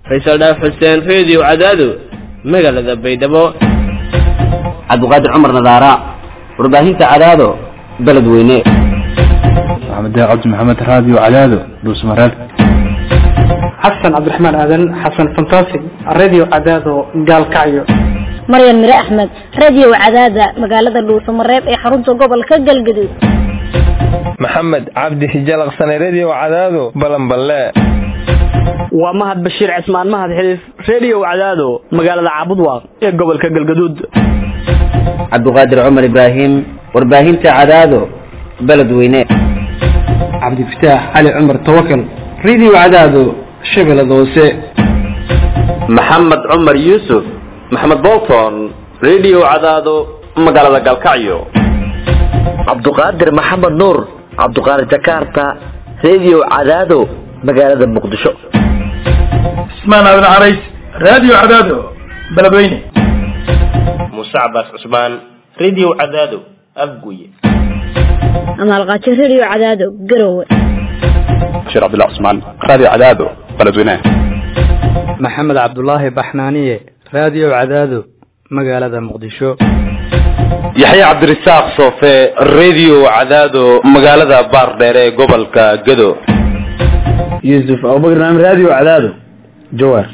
faysal dhaaf xuseen reediyo cadaado magaalada baydhabo cabdiqaadir cumar nadaara warbaahinta cadaado beledweyne maxamed cabdi maxamed raadiyo cadaado dhuusmareeb xasan cabdiraxmaan aadan xasan fantastic radio cadaado gaalkacyo maryan mire axmed radio cadaada magaalada dhuusamareeb ee xarunta gobolka galgaduud maxamed cabdi hijalaqsane redio cadaado balanballe waa mahad bashiir cismaan mahad xiliif redio cadaado magaalada caabudwaaq ee gobolka galgaduud cabdiqaadir cumar ibraahim warbaahinta cadaado beledweyne cabdifataax cali cumar tawakal radio cadaado shabeellada hoose maxamed cumar yuusuf maxamed bolton redio cadaado magaalada galkacyo cabduqaadir maxamed nuur cabduqaadir jakarta redio cadaado magaalada muqdisho cismaan aadan carays radio cadaado beledweyne muuse cabaas cusmaan redio cadaado afguye amaalqaajo radio cadaado garowe bashiir cabdullah cusmaan radio cadaado beledweyne maxamed cabdulaahi baxnaaniye radio cadaado magaalada muqdisho yaxya cabdirasaaq soofe redio cadaado magaalada baardheere ee gobolka gado yuusuf abubakar naam radio cadaado jawaar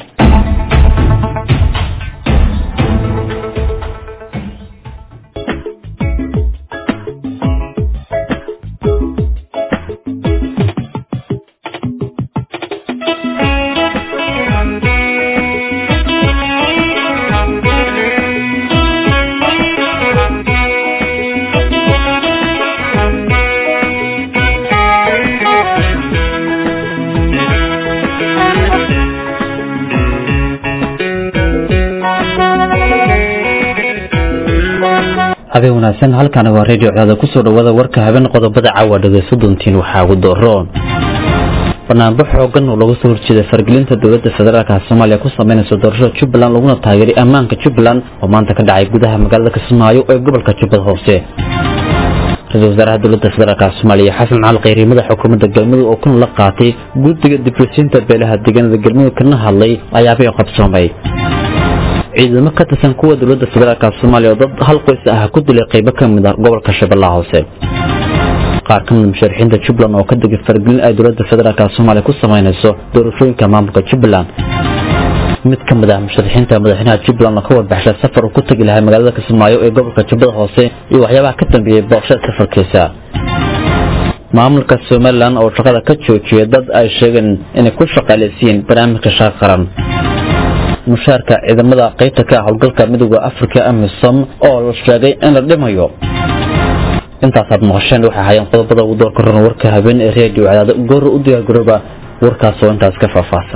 habeen wanaagsan halkaana waa redio cadaada kusoo dhawaada warka habeen qodobada caawa dhageyso doontiin waxaa ugu dooroon banaanbax xoogan oo laga soo horjeeda fargelinta dowladda federaalka soomaaliya ku sameynaysa doorashada jubbaland laguna taageeray ammaanka jubbaland oo maanta ka dhacay gudaha magaalada kismaayo ee gobolka jubbada hoose ra-isul wasaaraha dowladda federaalk soomaaliya xasan cali kheyri madaxa xukuumadda galmudug oo kuna la qaatay guddiga dibrosinta beelaha deegaanada galmudug kana hadlay ayaabay qabsoomay ciidamo ka tirsan kuwa dowladda federaalk soomaaliya oo dad hal qoys ah ku dilay qaybo ka mid ah gobolka shabeellaha hoose qaar ka mid musharaxiinta jubbaland oo ka degay fargelin ay dowladda federaalk soomaaliya ku sameynayso doorashooyinka maamulka jubbaland mid ka mid ah musharaxiinta madaxweynaha jubbaland oo ka warbaxshay safar uu ku tegi lahay magaalada kismaayo ee gobolka jubbada hoose iyo waxyaabaha ka dambeeyey booqshada safarkiisa maamulka somalilan oo shaqada ka joojiyay dad ay sheegeen inay ku shaqaalaysiiyeen barnaamijka shaqa qaran mushaarka ciidamada qaybta ka howlgalka midooda africa amisom oo la sheegay in la dhimayo intaasaad maqasheen waxay ahaayeen qodobada ugu doorka ron warka habeen ee redio cadaado goor u diyaargarooba warkaas oo intaas ka faahfaahsan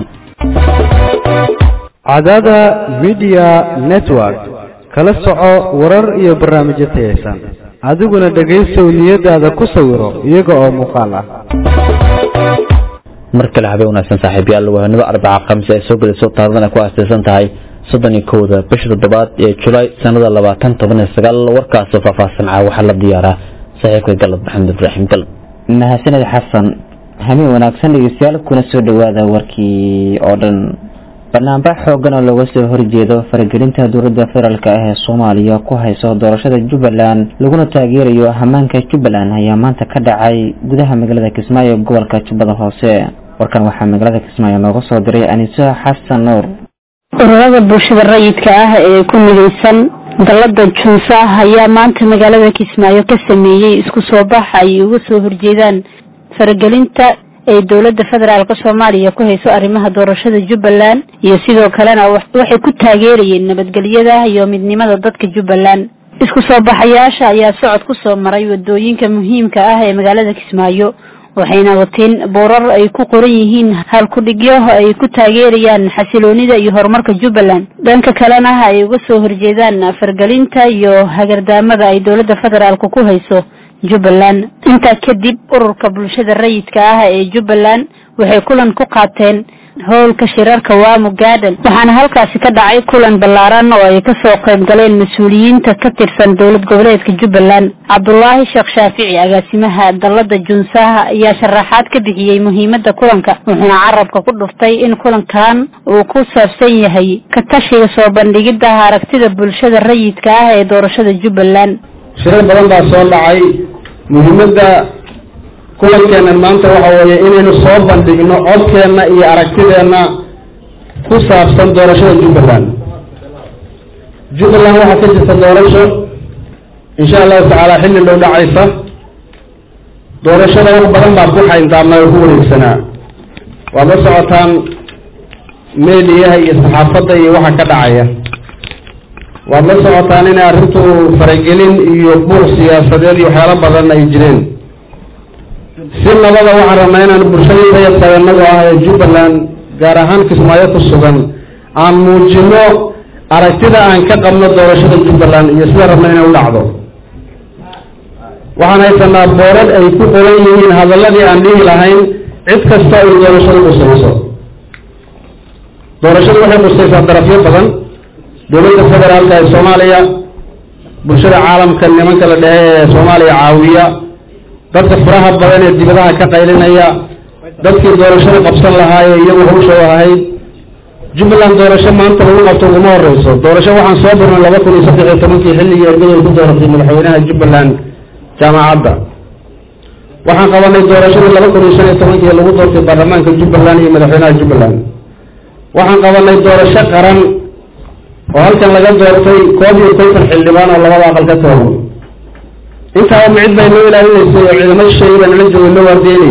cadaada media network kala soco warar iyo barnaamijyo tayaysan adiguna dhegaysow niyadaada ku sawiro iyaga oo muuqaal ah mar kale habeen wanaagsan saaxiibayaal wahanimo arbaca khamiis ay soo gelayso taarikhdan ay ku aastaysan tahay soddon iyo kowda bisha toddobaad ee julaay sanada labaatan toban iyo sagaal warkaasoo faahfaahsan caa waxaa la diyaaraa saaxiibka galab maxamed ibraahim galab mahadsaned xasan habeen wanaagsan dhegeystayaal kuna soo dhawaada warkii oo dhan banaanbax xoogan oo looga soo horjeedo faragelinta dowladda federaalk ah ee soomaaliya ku hayso doorashada jubbaland laguna taageerayo hamaanka jubbaland ayaa maanta ka dhacay gudaha magaalada kismaayo ee gobolka jubbada hoose warkan waxaa magaalada kismaayo nooga soo diray aniso xasan nuur ururada bulshada rayidka ah ee ku midaysan dalada juusa ayaa maanta magaalada kismaayo ka sameeyey isku soo bax ay uga soo horjeedaan faragelinta ay dowladda federaalk soomaaliya ku hayso arrimaha doorashada jubbaland iyo sidoo kalena waxay ku taageerayeen nabadgelyada iyo midnimada dadka jubbaland isku soo baxayaasha ayaa socod ku soo maray wadooyinka muhiimka ah ee magaalada kismaayo waxayna wateen boorar ay ku qoran yihiin halkudhigyo ay ku taageerayaan xasiloonida iyo horumarka jubbaland dhanka kalena ay uga soo horjeedaan fargelinta iyo hagardaamada ay dowladda federaalk ku hayso jubbaland intaa kadib ururka bulshada rayidka ah ee jubbaland waxay kulan ku qaateen howlka shirarka waamo garden waxaana halkaasi ka dhacay kulan ballaaran oo ay kasoo qayb galeen mas-uuliyiinta ka tirsan dowlad goboleedka jubbaland cabdulaahi sheekh shaafici agaasimaha dalada junsaha ayaa sharaxaad ka bixiyey muhiimada kulanka wuxuuna carabka ku dhuftay in kulankan uu ku saabsan yahay ka tashiga soo bandhigida aragtida bulshada rayidka ah ee doorashada jubbaland shirar badan baa soo dhacay muhiimada kulankeena maanta waxa weeye inaynu soo bandhigno codkeenna iyo aragtideenna ku saabsan doorashada jubbaland jubbaland waxaa ka jirta doorasho insha allahu tacaala xilli dhow dhacaysa doorashada wax badan baa ku xayntaabnaa oo ku wareegsanaa waad la socotaan meediyaha iyo saxaafadda iyo waxa ka dhacaya waad la socotaan inay arrintu faragelin iyo buuq siyaasadeed iyo waxyaalo badan ay jireen si nabada waxaan rabnaa inaan bulshadii rayadka inagu ah ee jubbaland gaar ahaan kismaayo ku sugan aan muujino aragtida aan ka qabno doorashada jubbaland iyo sida rabna inay u dhacdo waxaan haysanaa boorad ay ku qoran yihiin hadaladii aan dhihi lahayn cid kasta ay doorashadu qusayso doorashadu waxay qusaysaa darafyo badan dowladda federaalka ee soomaaliya bulshada caalamka nimanka la dhehe ee soomaaliya caawiya dadka furaha badan ee dibadaha ka qaylinaya dadkii doorashada qabsan lahaa ee iyagu hawsha u ahayd jubbaland doorasho maanta lagu qabto uguma horeyso doorasho waxaan soo birnay laba kun iyo saddex iyo tobankii xilligii ergaday ku dooratay madaxweynaha jubbaland jaamacadda waxaan qabanay doorashadii laba kun iyo shan iyo tobankii lagu doortay baarlamaanka jubbaland iyo madaxweynaha jubbaland waxaan qabanay doorasho qaran oo halkan laga doortay koob iyo konton xildhibaan oo labada aqal ka kooban intaaba micid bay noo ilaalinaysay oo ciidamada sheegi baa nala joogay noo waardeynay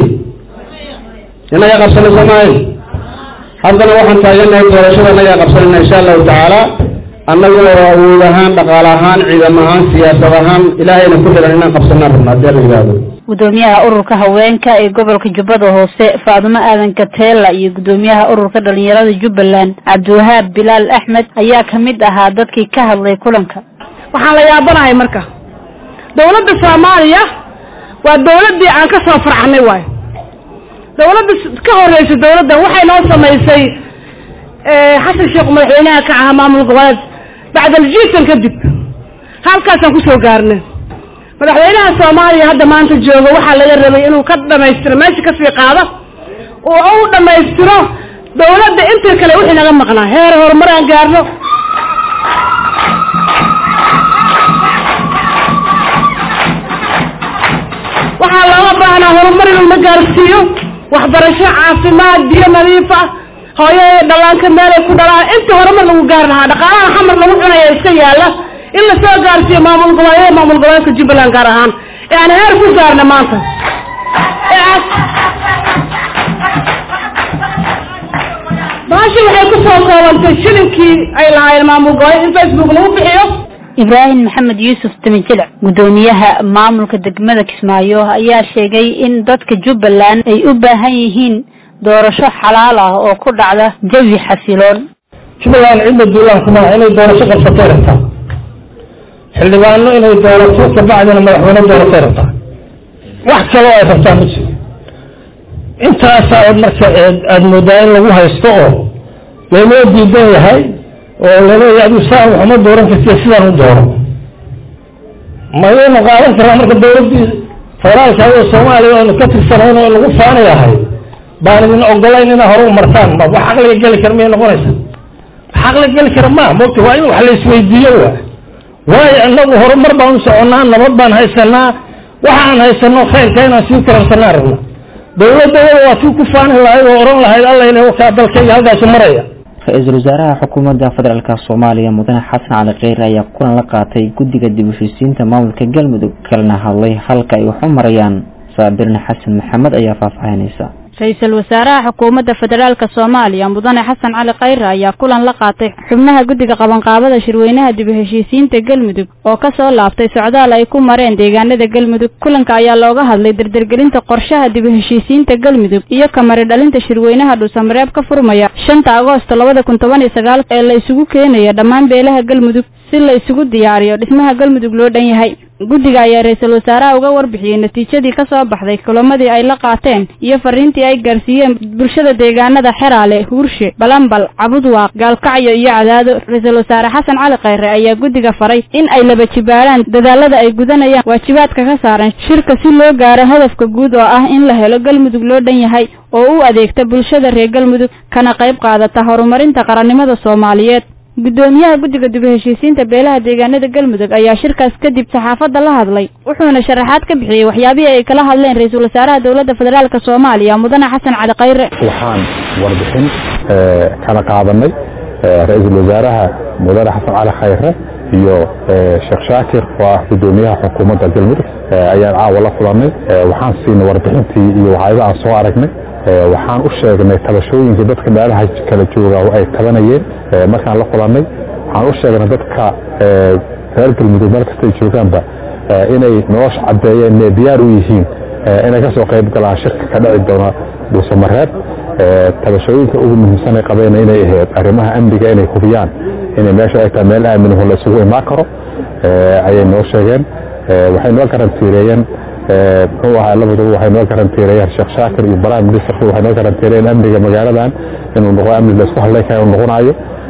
inagaa qabsanay soo maahay haddana waxaan taaganahay doorashada inagaa qabsanayna insha allahu tacaala annagu oo awood ahaan dhaqaale ahaan ciidam ahaan siyaasad ahaan ilaahayna ku xiran inaan qabsanaan rabna haddii la yidhaahdo gudoomiyaha ururka haweenka ee gobolka jubbada hoose faadumo aadan kateela iyo gudoomiyaha ururka dhalinyarada jubbaland cabdiwahaab bilaal axmed ayaa kamid ahaa dadkii ka hadlay kulanka waxaan la yaabanahay marka dawladda soomaaliya waa dawladdii aan ka soo farcanay waayo dawladda ka horeysa dawladdan waxay noo samaysay xasan sheekh madaxweynaha ka ahaa maamul goboleed bacdaljiitan kadib halkaasaan kusoo gaarnay madaxweynaha soomaaliya hadda maanta jooga waxaa laga rabay inuu ka dhamaystiro meesha kasii qaado oo u dhamaystiro dawladda intii kale wixii naga maqnaa heer horumar aan gaarno waxaa looga baahnaa horumar inuu na gaarsiiyo waxbarasho caafimaad biyo nadiif ah hooyada dhallaanka meelay ku dhalaan inta horumar lagu gaari lahaa dhaqaalaha xamar lagu cunaya iska yaala in lasoo gaarsiiyo maamul goboleedyada maamul goboleedka jubbaland gaar ahaan ee aan heer ku gaarna maanta baashi waxay kusoo koobantay shilinkii ay lahaayeen maamul goboleed in facebook lagu bixiyo ibraahim maxamed yuusuf tamijilic gudoomiyaha maamulka degmada kismaayo ayaa sheegay in dadka jubbaland ay u baahan yihiin doorasho xalaal ah oo ku dhacda jawi xasiloon jubbaland cidda duulaan kuma inay doorasho qabsatay rabtaa xildhibaano inay doorato kabacdina madaxweyne dooratay rabtaa wax kaloo ay rabtaa ma jiro intaasaa marka aada moodaa in lagu haysto oo laynoo diidan yahay oo laleeya adu saan waxuma dooran kartiy sidaan u dooro mayaynu qaadan karaa marka dawladdii federaalka oo soomaaliya oonu ka tirsanayn oo lagu faanay ahay baan idin ogolayn inaa hore u martaan ma wax caqliga geli kara miyay noqonaysa wax caqliga geli kara ma mogta waa in wax la isweydiiyo wa waayo inagu horumar baan u soconnaa nabad baan haysanaa waxa aan haysano khayrka inaan sii kororsanaa rabna dawladooda waa tii ku faani lahayd oo oran lahayd alla wakaa dalkayga halkaasu maraya ra-iisul wasaaraha xukuumadda federaalk soomaaliya mudane xasan cali kheyre ayaa kulan la qaatay guddiga dib u heshiisiinta maamulka galmudug kalena hadlay halka ay wax u marayaan saabirne xasan maxamed ayaa faahfaahinaysa ra-iisul wasaaraha xukuumadda federaalka soomaaliya mudane xasan cali khayre ayaa kulan la qaatay xubnaha guddiga qabanqaabada shirweynaha dib u heshiisiinta galmudug oo kasoo laabtay socdaal ay ku mareen deegaanada galmudug kulanka ayaa looga hadlay dardargelinta qorshaha dib u heshiisiinta galmudug iyo kamari dhalinta shirweynaha dhuusamareeb ka furmaya shanta agoosto labada kun toban iyo sagaal ee la isugu keenaya dhammaan beelaha galmudug si la isugu diyaariyo dhismaha galmudug loo dhan yahay guddiga ayaa ra-iisul wasaaraha uga warbixiyey natiijadii ka soo baxday kulamadii ay la qaateen iyo fariintii ay gaarsiiyeen bulshada deegaanada xeraale huurshe balambal cabudwaaq gaalkacyo iyo cadaado ra-iisul wasaare xasan cali khayre ayaa guddiga faray in ay laba jibaaraan dadaalada ay gudanayaan waajibaadka ka saaran shirka si loo gaaro hadafka guud oo ah in la helo galmudug loo dhan yahay oo u adeegta bulshada reer galmudug kana qayb qaadata horumarinta qarannimada soomaaliyeed guddoomiyaha guddiga dib u heshiisiinta beelaha deegaanada galmudug ayaa shirkaas kadib saxaafadda la hadlay wuxuuna sharaxaad ka bixiyey waxyaabihii ay kala hadleen ra-iisul wasaaraha dowladda federaalk soomaaliya mudane xasan cali khayre waxaan warbixin kala qaadanay ra-iisul wasaaraha mudane xasan cali khayre iyo sheekh shaakir oo ah guddoomiyaha xukuumadda galmudug ayaan caawa la kulanay waxaan siinay warbixintii iyo waxyaaba aan soo aragnay waxaan u sheegnay tabashooyinka dadka meelaha kala jooga ay tabanayeen markaan la kulanay waxaan u sheegnay dadka reer galmudug meel kastay joogaanba inay nolosha caddeeyeen inay diyaar u yihiin inay ka soo qayb galaan shirka ka dhici doona dhuusamareeb tabashooyinka ugu muhiimsanay qabeen inay ahayd arrimaha amniga inay hubiyaan inay meesha ay tahay meel aaminaho la isugu imaan karo ayay noo sheegeen waxay noo garantiireeyeen muxuu ahaa labaduba waxay noo garantiirayeen sheekh shaakir iyo prime ministerku waxay noo garantiirayeen amniga magaaladan inuu noqo amni la isku hadlay kara noqonayo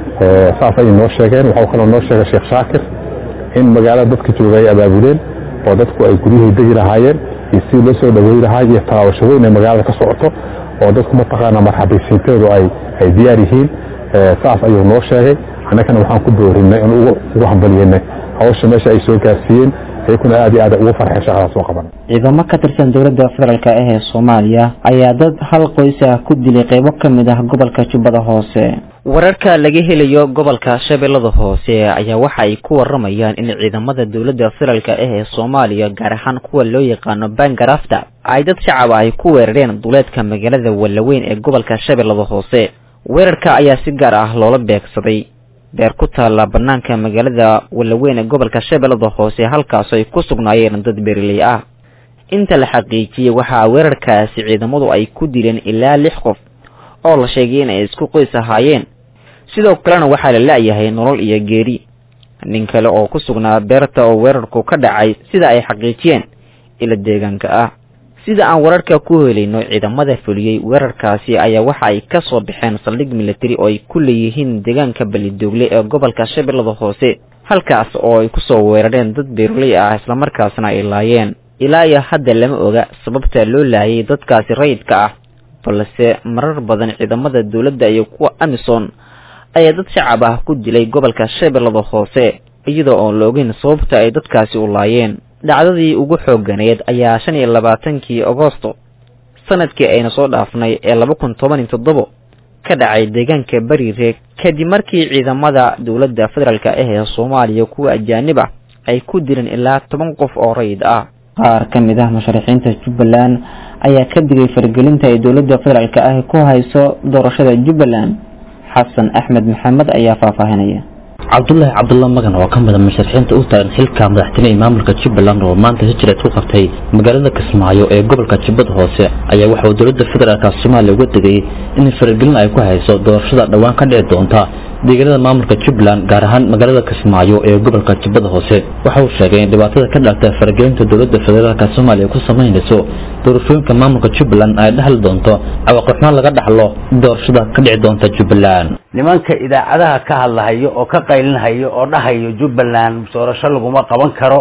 saas ayay noo sheegeen waxuu kaloo noo sheegay sheekh shaakir in magaalada dadka jooga ay abaabuleen oo dadku ay guryahii degi lahaayeen iyo si loo soo dhaweey lahaa iyo tallaabasho weyn ay magaalada ka socoto oo dadku mataqaana marxabaysiinteedu ay ay diyaar yihiin saas ayuu noo sheegay annagana waxaan ku boorinay in ugu hambalyeynay hawsha meesha ay soo gaarsiiyeen iyakuna aad iyo aad ugu farxeen shaqadaas soo qaban ciidamo ka tirsan dowladda federaalk ah ee soomaaliya ayaa dad hal qoys ah ku dilay qaybo ka mid ah gobolka jubbada hoose wararka laga helayo gobolka shabeellada hoose ayaa waxa ay ku waramayaan in ciidamada dowladda federaalk ah ee soomaaliya gaar ahaan kuwa loo yaqaano bangarafta ay dad shacab ay ku weerareen duleedka magaalada wallaweyn ee gobolka shabeellada hoose weerarka ayaa si gaar ah loola beegsaday beer ku taalla banaanka magaalada wallaweyn ee gobolka shabeellada hoose halkaasoo ay ku sugnaayeen dad beeriley ah inta la xaqiijiyey waxaa weerarkaasi ciidamadu ay ku dileen ilaa lix qof oo la sheegay in ay isku qoys ahaayeen sidoo kalena waxaa la la-yahay nolol iyo geeri nin kale oo ku sugnaa beerta oo weerarku ka dhacay sida ay xaqiijiyeen ila deegaanka ah sida aan wararka ku helayno ciidamada fuliyey weerarkaasi ayaa waxa ay ka soo baxeen saldhig militari oo ay ku leeyihiin deegaanka balidoogle ee gobolka shabeellada hoose halkaas oo ay kusoo weerareen dad beeroley ah islamarkaasna ay laayeen ilaa iyo hadda lama oga sababta loo laayay dadkaasi rayidka ah balse marar badan ciidamada dowladda iyo kuwa amison ayaa dad shacab ah ku dilay gobolka shabeellada hoose iyadoo oon la ogeyn sababta ay dadkaasi u laayeen dhacdadii ugu xooganeed ayaa shan iyo labaatankii agosto sanadkii ayna soo dhaafnay ee laba kun toban iyo toddobo ka dhacay deegaanka barireeg kadib markii ciidamada dowladda federaalk ah ee soomaaliya kuwa ajaanib ah ay ku dileen ilaa toban qof oo rayid ah qaar ka mid ah musharaxiinta jubbaland ayaa ka digay faragelinta ay dowladda federaalk ah ku hayso doorashada jubbaland xasan axmed maxamed ayaa faahfaahinaya cabdulaahi cabdulla magan oo ka mida musharaxiinta u taagan xilka madaxtooye ee maamulka jubbaland oo maanta hijreed ku qabtay magaalada kismaayo ee gobolka jubbada hoose ayaa waxa uu dowladda federaalka soomaaliya uga digay in faragelin ay ku hayso doorashada dhowaan ka dhici doonta deegaanada maamulka jubbaland gaar ahaan magaalada kismaayo ee gobolka jubbada hoose waxa uu sheegay in dhibaatada ka dhalta faragelinta dowladda federaalka soomaaliya ku samaynayso doorashooyinka maamulka jubbaland ay dhexli doonto cawaaqixumaan laga dhaxlo doorashada ka dhici doonta jubbaland nimanka idaacadaha ka hadlahayo oo ka qaylinhayo oo dhahayo jubbaland doorasho laguma qaban karo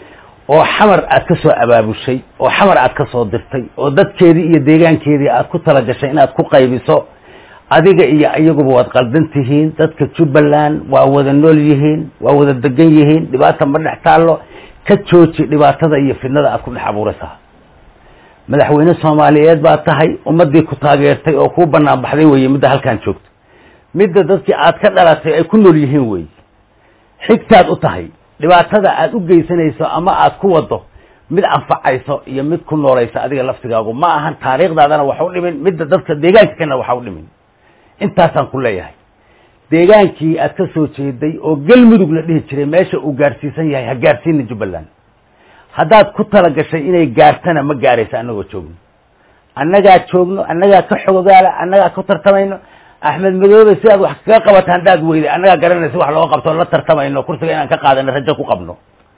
oo xamar aad ka soo abaabushay oo xamar aad ka soo dirtay oo dadkeedii iyo deegaankeedii aad ku talagashay inaad ku qaybiso adiga iyo iyaguba waad qaldan tihiin dadka jubbaland waa wada nool yihiin waa wada degan yihiin dhibaata ma dhex taallo ka jooji dhibaatada iyo fidnada aad ku dhex abuuraysaa madaxweyne soomaaliyeed baa tahay ummadii ku taageertay oo kuu banaan baxday weye midda halkaan joogto midda dadkii aad ka dhalatay ay ku nool yihiin wey xigtaad u tahay dhibaatada aad u geysanayso ama aad ku wado mid anfacayso iyo mid ku noolaysa adiga laftigaagu ma ahan taariikhdaadana waxa u dhimin midda dadka deegaanka kana waxa u dhimin intaasaan ku leeyahay deegaankii aad ka soo jeeday oo galmudug la dhihi jiray meesha uu gaarsiisan yahay ha gaarsiina jubbaland haddaad ku tala gashay inay gaartana ma gaaraysa annagoo joogno annagaa joogno annagaa ka xogogaala annagaa ku tartamayno axmed madoobe si aad wax kaga qabato haddaad weyday annagaa garanaysa wax looga qabto la tartamayno kursiga inaan ka qaadano rajo ku qabno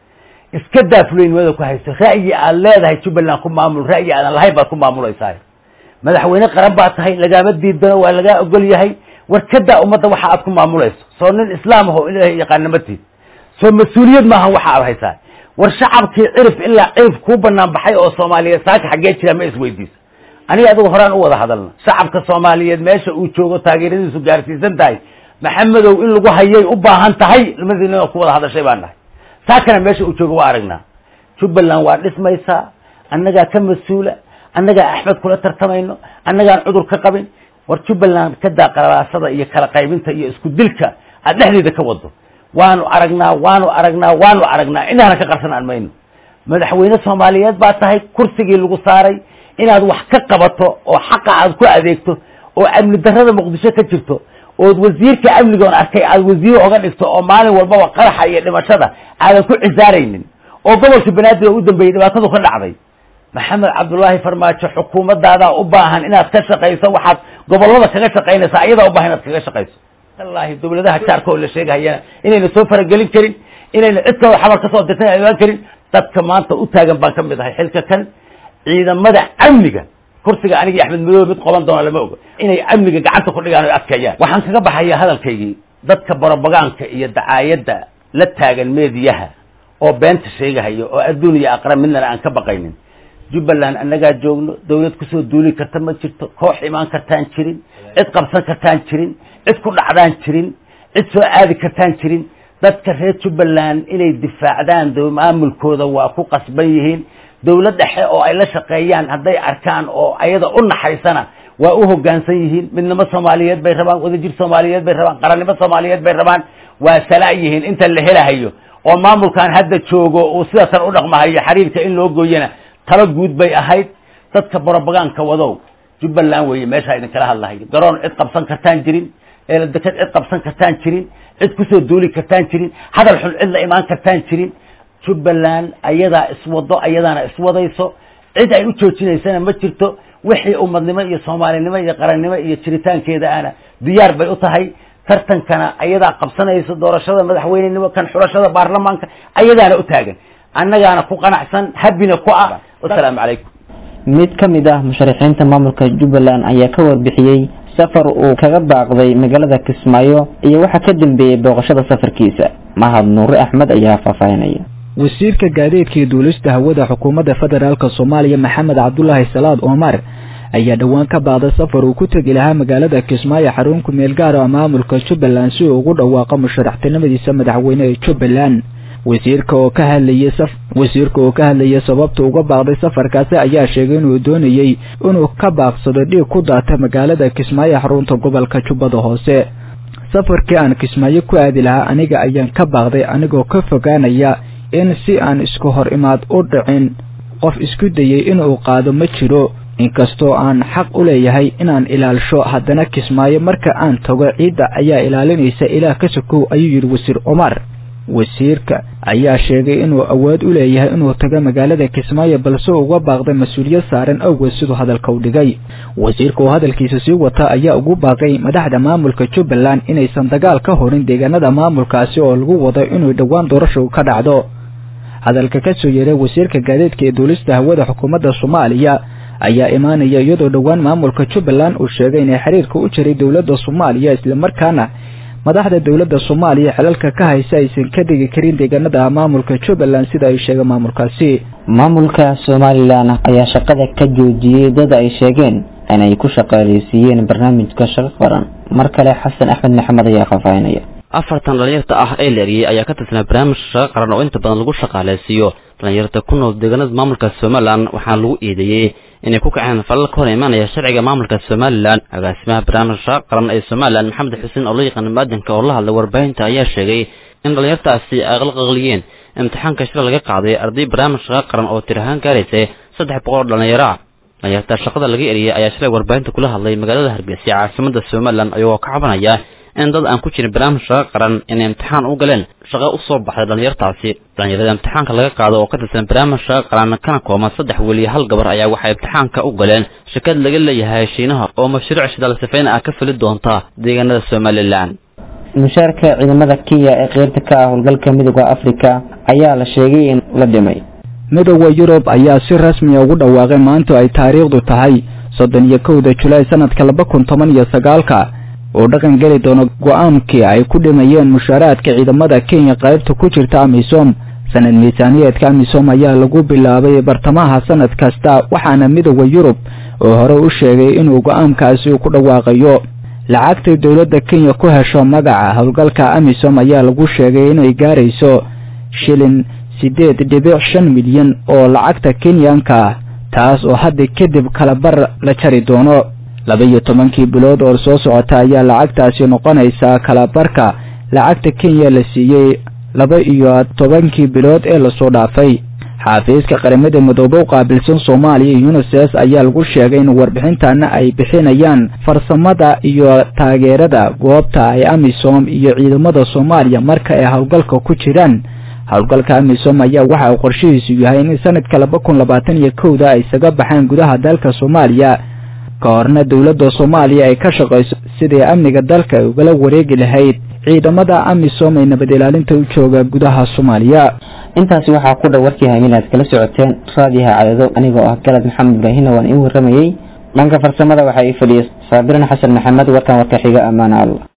iska daa fulaynimada ku hayso ra'yi aad leedahay jubbaland ku maamul ra'yi aadan lahayn baad ku maamulaysaa madaxweyne qaran baa tahay lagaama diidano waa lagaa ogol yahay war ka daa ummadda waxa aad ku maamulayso soo nin islaam aho ilaahay yaqaana ma tiid soo mas-uuliyad maahan waxa aad haysaa war shacabkii cirif ilaa cirif kuu banaan baxay oo soomaaliyeed saaka xaggee jira ma isweydiisa aniga adigu horaan u wada hadalna shacabka soomaaliyeed meesha uu joogo taageeradiisu gaarsiisan tahay maxamedow in lagu hayay u baahan tahay lamadina ku wada hadashay baan nahay saakana meesha uu joogo waa aragnaa jubbaland waa dhismaysaa annagaa ka mas-uula annagaa axmed kula tartamayno annagaan cudur ka qabin war jubbaland ka daa qarabaasada iyo kala qaybinta iyo isku dilka aad dhexdeeda ka wado waanu aragnaa waanu aragnaa waanu aragnaa inaana ka qarsan aan mayno madaxweyne soomaaliyeed baa tahay kursigii lagu saaray inaad wax ka qabato oo xaqa aad ku adeegto oo amni darrada muqdisho ka jirto ood wasiirka amnigoon arkay aad wasiir oga dhigto oo maalin walbaba qaraxa iyo dhimashada aadan ku cisaaraynin oo gobolka banaadir oo u dambeeyey dhibaatadu ka dhacday maxamed cabdullaahi farmaajo xukuumadaadaa u baahan inaad ka shaqayso waxaad gobolada kaga shaqaynaysaa ayadaa u baahan inaad kaga shaqayso wallahi dawladaha jaarka oo la sheegahayana inayna soo faragelin karin inayna cid kaloo xabar kasoo dirtan imaan karin dadka maanta u taagan baan ka mid ahay xilka kan ciidamada amniga kursiga anigii axmed madoobe mid qoban doona lama ogo inay amniga gacanta ku dhigaan o adkeeyaan waxaan kaga baxaya hadalkaygii dadka borobogaanka iyo dacaayadda la taagan meediyaha oo beenta sheegahaya oo adduun iyo aqra midnana aan ka baqaynin jubbaland annagaa joogno dawlad kusoo duuli karta ma jirto koox imaan kartaan jirin cid qabsan kartaan jirin cid ku dhacdaan jirin cid soo aadi kartaan jirin dadka reer jubbaland inay difaacdaan maamulkooda waa ku qasban yihiin dawlad dhexe oo ay la shaqeeyaan hadday arkaan oo ayada u naxaysana waa u hoggaansan yihiin midnimo soomaaliyeed bay rabaan wadajir soomaaliyeed bay rabaan qarannimo soomaaliyeed bay rabaan waa salaa yihiin inta la helahayo oo maamulkan hadda joogo uu sidaasan u dhaqmahayo xiriirka in loo gooyana talo guud bay ahayd dadka borobogaanka wadow jubbaland weeye meeshaa idinkala hadlahayo garoon cid qabsan kartaan jirin eeladekad cid qabsan kartaan jirin cid kusoo duuli kartaan jirin hadal xun cid la imaan kartaan jirin jubbaland ayadaa iswado ayadaana iswadayso cid ay u joojinaysana ma jirto wixii ummadnimo iyo soomaalinimo iyo qarannimo iyo jiritaankeeda ana diyaar bay u tahay tartankana ayadaa qabsanayso doorashada madaxweynenimo kan xulashada baarlamaanka ayadaana u taagan annagaana ku qanacsan habina ku ah wasalaamu calaykum mid ka mid ah musharaxiinta maamulka jubbaland ayaa ka warbixiyey safar uu kaga baaqday magaalada kismaayo iyo waxa ka dambeeyey booqashada safarkiisa mahad nuure axmed ayaa faahfaahinaya wasiirka gaadiidka iyo duulista hawada xukuumadda federaalk soomaaliya maxamed cabdulaahi salaad omar ayaa dhowaan ka baaqday safar uu ku tegi lahaa magaalada kismaayo xarun ku meel gaar ah maamulka jubbaland si uu ugu dhawaaqo musharaxtinimadiisa madaxweyne ee jubbaland wasiirka oo ka hadlayay saf wasiirka oo ka hadlayay sababta uga baaqday safarkaasi ayaa sheegay inuu doonayey inuu ka baaqsado dhiig ku daata magaalada kismaayo xarunta gobolka jubbada hoose safarkii aan kismaayo ku aadi lahaa aniga ayaan ka baaqday anigoo ka fogaanaya in si aan isku hor imaad u dhicin qof isku dayay inuu qaado ma jiro inkastoo aan xaq u leeyahay inaan ilaalsho haddana kismaayo marka aan tago ciidda ayaa ilaalinaysa ilaah ka sokow ayuu yidhi wasiir cumar wasiirka ayaa sheegay inuu awood u leeyahay inuu tago magaalada kismaayo balse uga baaqday mas-uuliyad saaran awgeed siduu hadalka u dhigay wasiirka oo hadalkiisa sii wata ayaa ugu baaqay madaxda maamulka jubbaland inaysan dagaal ka horin deegaanada maamulkaasi oo lagu wado inuu dhowaan doorashu ka dhacdo hadalka ka soo yeeray wasiirka gaadiidka ee duulista hawada xukuumadda soomaaliya ayaa imaanaya iyadoo dhowaan maamulka jubbaland uu sheegay inay xiriirka u jiray dowladda soomaaliya islamarkaana madaxda dowladda soomaaliya xilalka ka haysa aysan ka dhigi karin deegaanada maamulka jubbaland sida ay sheegeen maamulkaasi maamulka somalilan ayaa shaqada ka joojiyey dad ay sheegeen inay ku shaqaaleysiiyeen barnaamijka shaqo qaran mar kale xasan axmed maxamed ayaa faahfaahinaya afartan dhalinyarta ah ee la eriyey ayaa ka tirsanaa barnaamij shaqo qaran oo inta badan lagu shaqaaleysiiyo dhalinyarta ku nool deegaanada maamulka somalilan waxaana lagu eedeeyey inay ku kaceen falal ka hor imaanaya sharciga maamulka somalilan agaasimaha barnaamij shaqo qaran ee somalilan maxamed xuseen oo loo yaqaana maadanka oo la hadlay warbaahinta ayaa sheegay in dhalinyartaasi ay qalqaqliyeen imtixaanka shila laga qaaday arday barnaamij shaqo qaran oo tir ahaan gaaraysa saddex boqol oo dhalinyaro ah dhalinyarta shaqada laga eriyey ayaa shalay warbaahinta kula hadlay magaalada hargeysa caasimada somalilan ayagoo ka cabanaya in dad aan ku jirin barnaamij shaqo qaran inay imtixaan u galeen shaqo u soo baxday dhallinyartaasi dhallinyarada imtixaanka laga qaado oo ka tirsan barnaamij shaqo qaran kana kooban saddex weli hal gabar ayaa waxay imtixaanka u galeen shirkad laga leeyahay shiinaha oo mashruuc shidaal sifayn ah ka fuli doonta deegaanada somalilan mushaarka ciidamada kenya ee qeybta ka ah howlgalka midooda afrika ayaa la sheegay in la dhimay midooda yurub ayaa si rasmiya ugu dhawaaqay maanta ay taariikhdu tahay soddon iyo kowda julaay sanadka laba kun toban iyo sagaalka oo dhaqan geli doono go-aankii ay ku dhimayeen mushaaraadka ciidamada kenya qaybta ku jirta amisom sanad miisaaniyeedka amisom ayaa lagu bilaabay bartamaha sanad kasta waxaana midooda yurub oo hore u sheegay inuu go-aankaasi ku dhawaaqayo lacagtay dowladda kenya ku hesho magaca howlgalka amisom ayaa lagu sheegay inay gaarayso shilin siddeed dhibic shan milyan oo lacagta kenyanka ah taas oo hadda kadib kalabar la jari doono laba iyo tobankii bilood oo soo socota ayaa lacagtaasi noqonaysaa kalabarka lacagta kenya la siiyey laba iyo tobankii bilood ee lasoo dhaafay xaafiiska qaramada midoobe u qaabilsan soomaaliya unisef ayaa lagu sheegay in warbixintana ay bixinayaan farsamada iyo taageerada goobta ay amisom iyo ciidamada soomaaliya marka ay howlgalka ku jiraan howlgalka amisom ayaa waxa uu qorshihiisu yahay in sanadka laba kun labaatan iyo kowda ay isaga baxaan gudaha dalka soomaaliya ka horna dowladda soomaaliya ay ka shaqayso sidii amniga dalka ay ugala wareegi lahayd ciidamada amisom ee nabad ilaalinta u jooga gudaha soomaaliya intaasi waxaa ku dhow warkii hamin aad kala socoteen raadiyaha cadado anigoo ah galad maxamed ibraahimna waan ii warramayey dhanka farsamada waxaa ii fadhiyay saabiran xasan maxamed warkan warka xiga ammaan alla